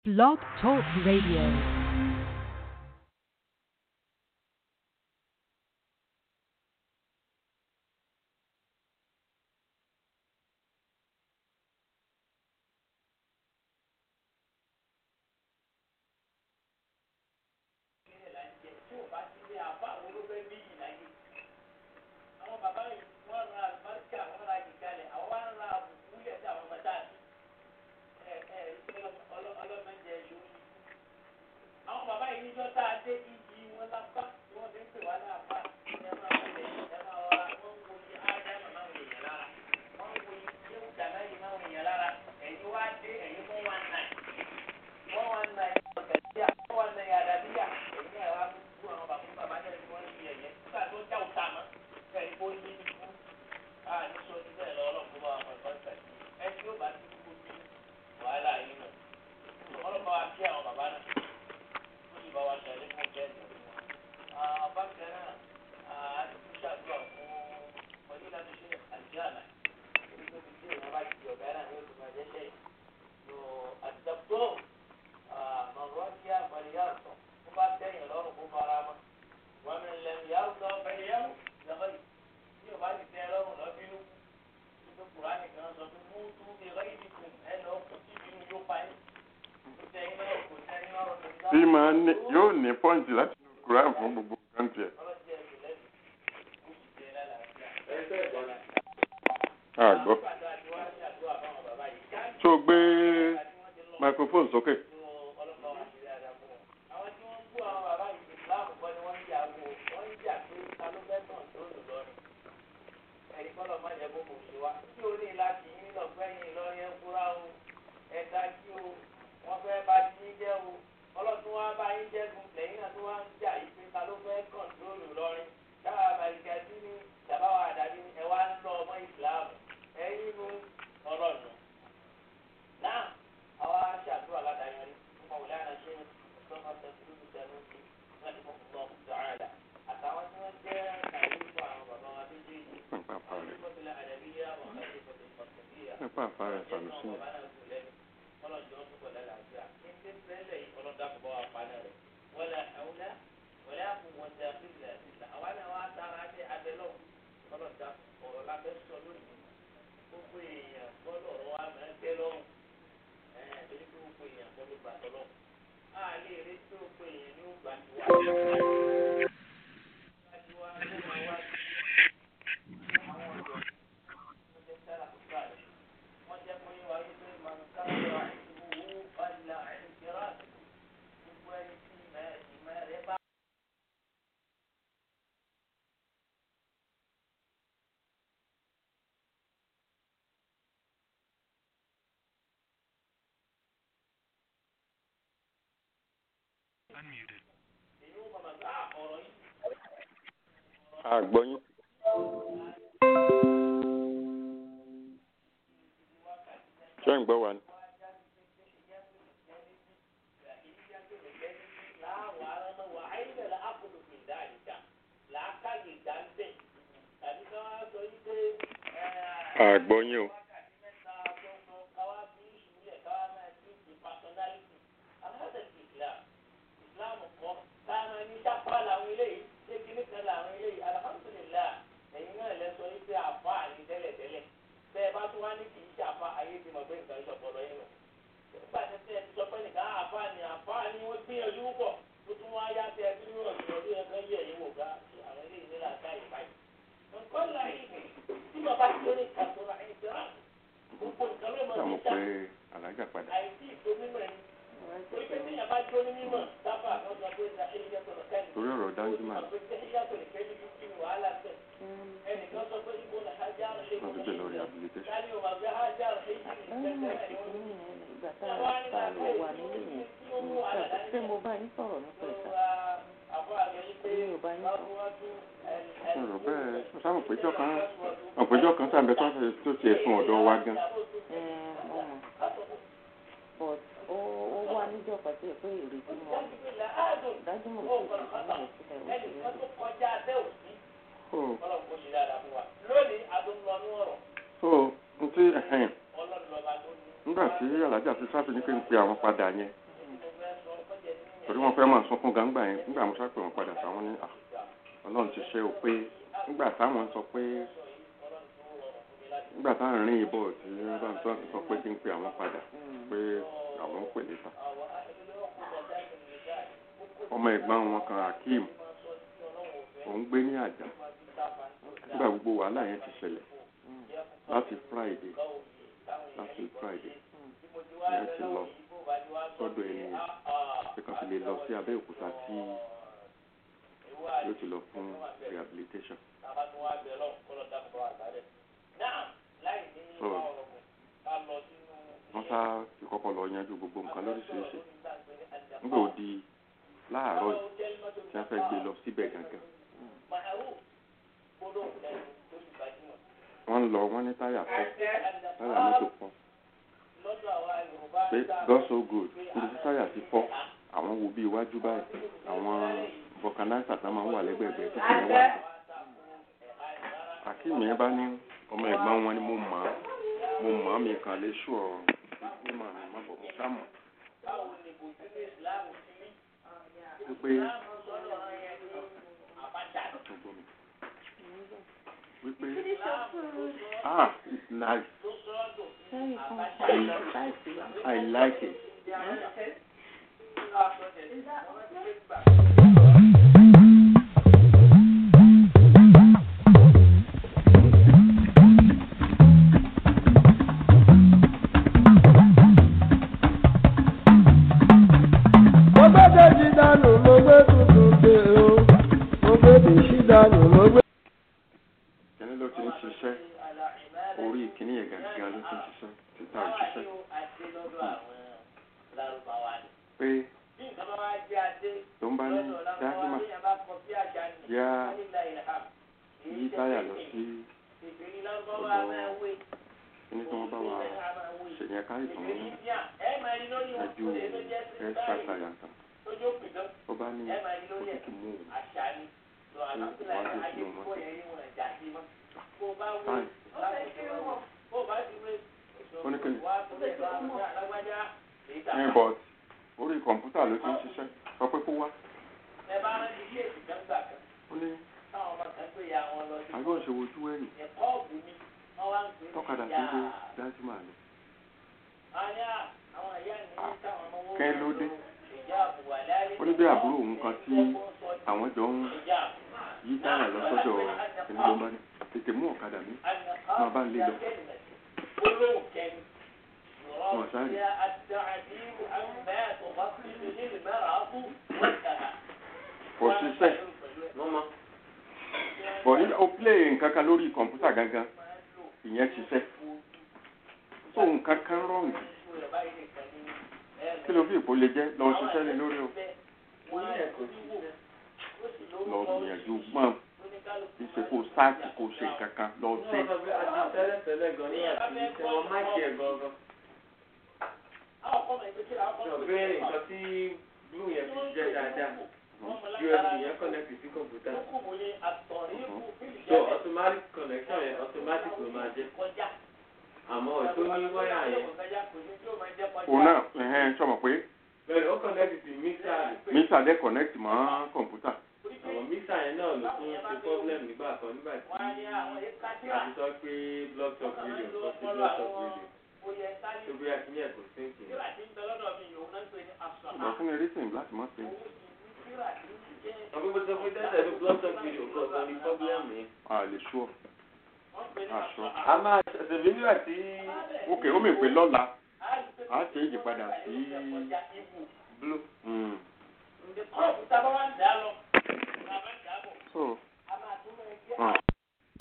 Blog Talk Radio. tí máa ní yóò ní pọ́ǹtì láti inú Quran fún gbogbo kọ́ńtì ẹ̀. àgbọ̀ tó o gbé microphone sókè. nípa àfàrà ìfàmìsí yẹn. àgbọ̀yìn. ṣé ń gbọ́ wa ni. àgbọ̀yìn o. sàmù pé alájà padà. torí ọ̀rọ̀ dáńjúmọ̀ wọ́n ti gbé lọ rehabilitation. ṣé mo bá yín sọ̀rọ̀ nípa ìta? mi ò bá yín sọ̀rọ̀. ọ̀rọ̀ bẹ́ẹ̀ sàmù péjọ kan ọ̀pẹjọ kan sàbẹ̀ tó ṣe tó ti ẹ̀sùn ọ̀dọ̀ wa gan. Ẹ, mo mọ̀. but ó ó wá níjọ́ pàtó ẹ̀ pé ìrètí mọ̀ dájú mọ̀ sí ìṣẹ̀lẹ̀ sílẹ̀ ó so so n ti nígbà tí alájà ti sáfì ní pé ń pe àwọn padà yẹn torí wọ́n fẹ́ máa sunkún gangba yẹn nígbà mo ṣàpè wọn padà sáwọn ní "Ah, ọlọ́run ti ṣe o pé nígbà táwọn sọ pé nígbà táwọn rìn ìbọ̀ tí wọ́n bá ń sọ sọ pé kí n pe àwọn padà pé àwọn ń pè níta ọmọ ẹ̀gbọ́n wọn kan Akeem òun gbé ní àjà nígbà gbogbo wàhálà yẹn ti ṣẹlẹ̀ láti Friday láti Friday yẹn ti lọ sọ́dọ̀ ẹni yẹn pé kan fi lè lọ sí Abẹ́òkúta tí yóò ti lọ fún rehabilitation. So, wọ́n sá ti kọ́kọ́ lọ yanjú gbogbo nǹkan lóríṣiríṣi nígbà ó di láàárọ̀ yìí tí wọ́n fẹ́ gbé lọ síbẹ̀ gangan. wọ́n ń lọ wọ́n ní táyà fọ́ táyà mọ́tò fọ́ pé God so good níbi tí táyà ti fọ́ àwọn wo bí iwájú báyìí àwọn vulcanizer tá máa ń wà lẹ́gbẹ̀ẹ́gbẹ́ tó fi yẹn wà ní. Akeem yẹn bá ní ọmọ ẹ̀gbọ́n wọn ni mo mọ̀ ọ́ mo mọ̀ ọ́ mi kàn lè ṣú ọ ní màá mi má bọ̀ mo sá mọ̀ wípé wípé ah it's nice Very comfortable. I like it. mo gbé kejì dànù mo gbé tuntun dé o mo gbé dèṣí dànù mo gbé. Kíní ló ti ń ṣiṣẹ́ orí kíní yẹn gangan ló ti ń ṣiṣẹ́ títà òṣìṣẹ́ pé tó ń bá ní dáhìmà yá yí táyà lọ sí ọ̀dọ̀ kíní tí wọ́n bá wa ṣèyẹn ká ìtàn mú ẹjú extra táyà tán ó bá ní òtútù mú òun pé wọ́n á gbé sínú mọ́tò fine ó ní kíni ẹ but orí kọ̀ǹpútà ló ti ń ṣiṣẹ́ sọ pé kó wá ó ní àgbọn ṣe wojú ẹ̀yìn tọ́kadà tó dé dájú máa ní kẹ́ ló dé ó ní bí àbúrò òun kan tí àwọn jọ ń yí táyà lọ sọ́dọ̀ ẹni ló ń bá ní tètè mú ọ̀kadà mi máa bá ń lé lọ wọn sáré kò ṣiṣẹ́ bọ̀ ní o play nǹkan kan lórí kọ̀ǹpútà gangan ìyẹn ṣiṣẹ́ so nǹkan kan rọ̀ǹgì kí ló fi ìpò lè jẹ́ lọ ṣiṣẹ́ lé lórí o lọ gbìyànjú gbọ́n kì í ṣe kó sáàkì kó ṣe nǹkan kan lọ sí So automatic connection yẹn automatic ló máa jẹ́. Àmọ́ ètò ní wáyà yẹn. òun náà ẹ̀hẹ́n sọmọ pé Bẹ́ẹ̀ni ó connect sí mixer rẹ̀. mítà dẹ́ connect mọ́ kọ̀ǹpútà Àwọn mixer yẹn náà ló tún ṣe problem nígbà kan nígbà tí a ti sọ pé block talk radio kọ́ sí block talk radio. Tó bí akíní ẹ̀ kò sí ìkìlẹ̀. ṣùgbọ́n fún mi reason láti má ṣe Àwọn gbogbo sọ pé tẹ́tẹ̀ ló block talk radio kọ́ sọ ní problem yẹn. a lè ṣú ọ àṣọ. A máa ṣẹ̀ṣẹ̀ bí nígbà tí ok ó mè pé lọ́la a ṣe é yípadà sí blue. mm,